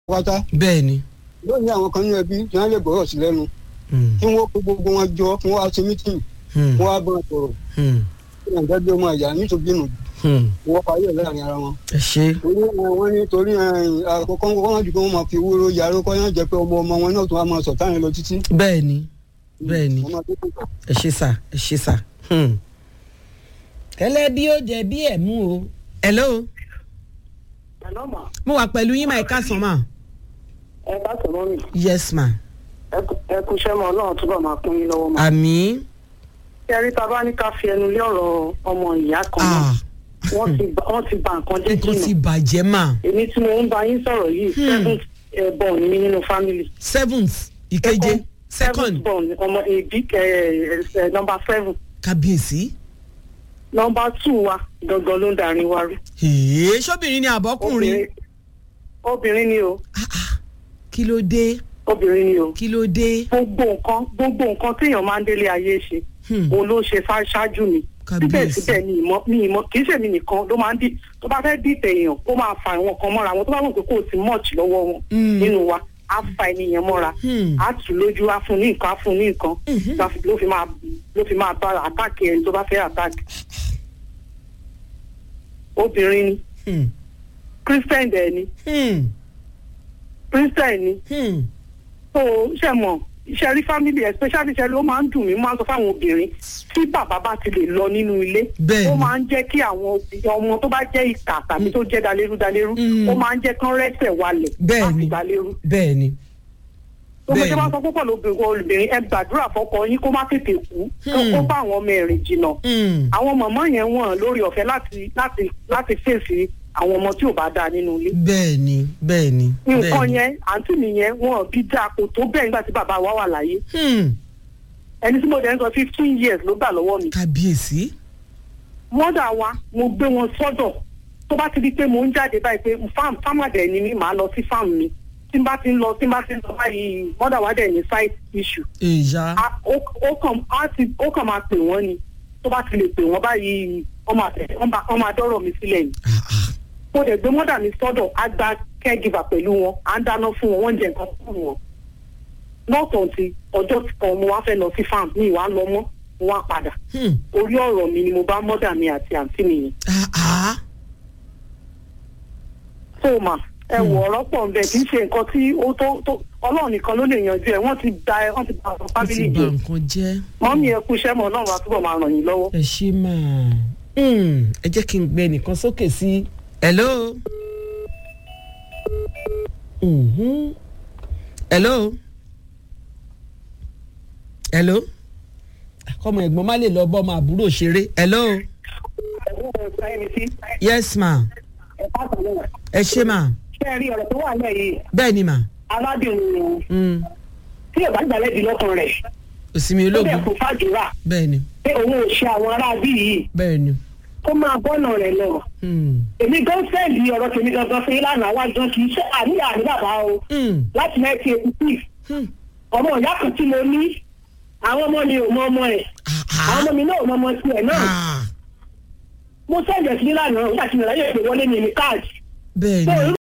pátá bẹ́ẹ̀ ni. yóò ní àwọn kan nínú ẹbí tí wọ́n lè gbọ́rọ̀ sí lẹ́nu Hmm, kí wọ́n kó gbogbo wọn jọ kí wọ́n wá ṣe mítìn hmm, kí wọ́n wá bá wọn sọ̀rọ̀ hmm, kí wọ́n dájú ọmọ ìyá nítorí nù hmm. kí wọ́n parí ẹ̀ láàrin ara wọn. ẹ ṣe. torí ẹ, wọ́n ní torí ẹ, àkọ́kọ́ kọ́kọ́ wọn jù kí wọ́n máa fi wúro yàrá kọ́ yẹn jẹ́ pé ọmọ ọmọ wọn náà tún wá máa sọ̀ táyà lọ títí. bẹ́ẹ̀ ni bẹ́ẹ̀ ni Wọ́n máa tó kàn. ẹ ṣe sà ẹ ṣe sà. Hmm. kẹlẹ bí ó jẹ bí ẹ mú o. hello Àná mà, mo wà pẹ̀lú yín máa ẹ káàsán mà. ẹ bá sọ̀rọ̀ mi. yes ma. Ẹ kú iṣẹ́ mọ́ Ọlọ́run túbọ̀ máa kún yín lọ́wọ́ mọ́. àmì. Ṣé ẹ rí ta bá ní ká fi ẹnu lé ọ̀rọ̀ ọmọ ìyá kan náà? ah Wọ́n ti ba wọ́n ti ba nǹkan jẹ́ nǹkan ti jìnnà. bàjẹ́ mà. Èmi tí mo ń bá yín sọ̀rọ̀ yìí, seventh eh, born ni mí nínú family. seventh ìkeje second Seventh born ọmọ èbí number seven. kábíyèsí. Number two wa gangan ló ń darin wa rú. èé sóbìnrin ni àbọ́kùnrin. Obìnrin ni o, Ah, ah. kí ló dé obìnrin ni o. kí ló dé. Gbogbo nǹkan gbogbo nǹkan téèyàn máa ń délé ayé ṣe. Hmm. òun ló ṣe ṣá- ṣáájú mi Kábíyèsí. síbẹ̀síbẹ̀ ni ìmọ̀ ni ìmọ̀ kì í ṣèmi nìkan ló máa ń dì tó bá fẹ́ dìtẹ̀ èèyàn ó máa fa àwọn kan mọ́ra wọn tó bá mọ̀ pé kò sí much lọ́wọ́ wọn Mm. nínú wa á fa ènìyàn mọ́ra Hmm. á tù lójú á fún ní nǹkan á fún ní nǹkan Mhm. ló fi- ló fi máa ló fi máa bá àtàkì ẹni tó bá fẹ́ àtàkì. obìnrin ni Hmm. christian dẹ̀ ni Hmm. christian ni Hmm. so ṣe mọ̀ iṣẹ́ rí family especially ṣe ló máa ń dùn mí máa ń sọ fáwọn obìnrin tí bàbá bá ti lè lọ nínú ilé Bẹ́ẹ̀ni. ó máa ń jẹ́ kí àwọn òbí- ọmọ tó bá jẹ́ ìkà tàbí tó jẹ́ dalérú dalérú Mm. ó máa ń jẹ́ kán rẹ́sẹ̀ walẹ̀ Bẹ́ẹ̀ni. láti dalérú bẹ́ẹ̀ ni. tó mo ṣe Bẹ́ẹ̀ni. bá sọ púpọ̀ lóbìnrin olùbìnrin ẹ gbàdúrà fọ́kọ yín kó má tètè kú kó Hmm. kó bá àwọn ọmọ ẹ̀rìn jìnnà Hmm. àwọn mọ̀mọ́ yẹn wọ̀n lórí ọ̀fẹ́ láti láti láti fèsì àwọn ọmọ tí ò bá dáa nínú ilé bẹ́ẹ̀ ni bẹ́ẹ̀ ni. bẹ́ẹ̀ nǹkan ni. yẹn àǹtí mi yẹn wọn bí dáa kò tó bẹ́ẹ̀ nígbà tí bàbá wa wà láyé Hmm. ẹni tí mo dẹ̀ ń sọ fifteen years ló gbà lọ́wọ́ mi. kábíyèsí. mọ́dà wa mo gbé wọn sọ́dọ̀ tó bá ti di pé mo ń jáde báyìí pé farm farmer dẹ̀ ni mí màá lọ sí farm mi tí n bá ti ń lọ tí n bá ti ń lọ báyìí mọ́dà wa dẹ̀ ní side issue. ìyá. A- ó ó kàn á ti ó kàn máa pè wọ́n ni tó bá ti lè pè wọ́n báyìí wọ́n máa tẹ̀ wọ́n máa- wọ́n máa dọ́rọ̀ mi sílẹ̀ ni. Ah, ah. mo dẹ̀ gbé mọ́dà mi sọ́dọ̀ á gba caregiver pẹ̀lú wọn à ń dáná fún wọn wọ́n ń jẹ nǹkan fún wọn. lọ́tọ̀ ti ọjọ́ kan mo wá fẹ́ lọ sí farm mi ìwà lọ mọ́ mo wá padà Hmm. orí ọ̀rọ̀ mi ni mo bá mọ́dà mi àti àǹtí mi yẹn. Ah, ah. tó mà ẹ wọ ọ̀rọ̀ pọ̀ nbẹ kì í ṣe nǹkan tí ó tó tó ọlọ́run nìkan ló lè yanjú ẹ wọ́n ti da ẹ wọ́n ti ba àwọn ó fábílì ti bà jẹ nǹkan jẹ́. mọ́mí ẹ kú iṣẹ́ mọ́ ọlọ́run wa túbọ̀ máa ràn yín lọ́wọ́. ẹ ṣe máa. Hmm. ẹ jẹ́ kí n gbé nìkan sókè sí. hello. Mhm. hello. hello. kọ́mọ ẹ̀gbọ́n má lè lọ bọ́ ọmọ àbúrò ṣeré. hello. yes ma. ẹ ṣe ma. ṣé ẹ rí ọ̀rọ̀ tó wà lẹ́yìn bẹ́ẹ̀ ni ma. aládùn Hmm. tí ò bá gbàlẹ́ di lọ́kàn rẹ̀ òsínmi ó bẹ̀ ológun. fún fàdúrà bẹ́ẹ̀ ni pé òun ò ṣe àwọn aráabí yìí bẹ́ẹ̀ ni. kó máa bọ́nà rẹ̀ lọ. Hmm. èmi gan fẹ́ẹ̀lì ọ̀rọ̀ tèmi gangan fún yín lánàá wá gan kì í ṣe àníyàn àní bàbá o Hmm. láti mẹ́tì èkútì Hmm. ọmọ ìyá kan tí mo ní àwọn ọmọ mi ò mọ ọmọ ẹ̀ Ah, àwọn ah. ọmọ mi náà ò mọ ọmọ tiẹ̀ náà Ah. mo sẹ́jẹ̀ sí lánàá nígbà tí mo ráyè pé wọlé mi ní káàdì bẹ́ẹ̀ tó ni.